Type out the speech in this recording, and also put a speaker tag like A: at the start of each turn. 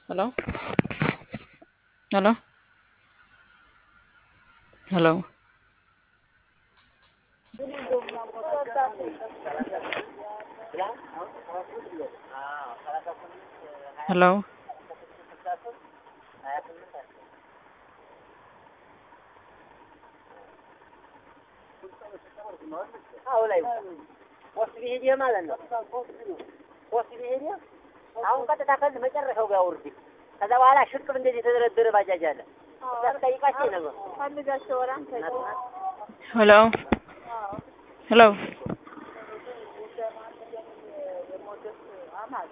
A: Hello? Hello? Hello? Hello?
B: አዎ ላይ ፖስት ቢሄድ ማለት ነው። ፖስት ቢሄድ አሁን ቀጥታ ከዚህ መጨረሻው ጋር ውርድ። ከዛ በኋላ ሽቅብ እንደዚህ የተደረደረ ባጃጅ አለ። ጠይቃቸው ነገሩ
C: ፈልጋቸው ወራን
A: Hello? Hello?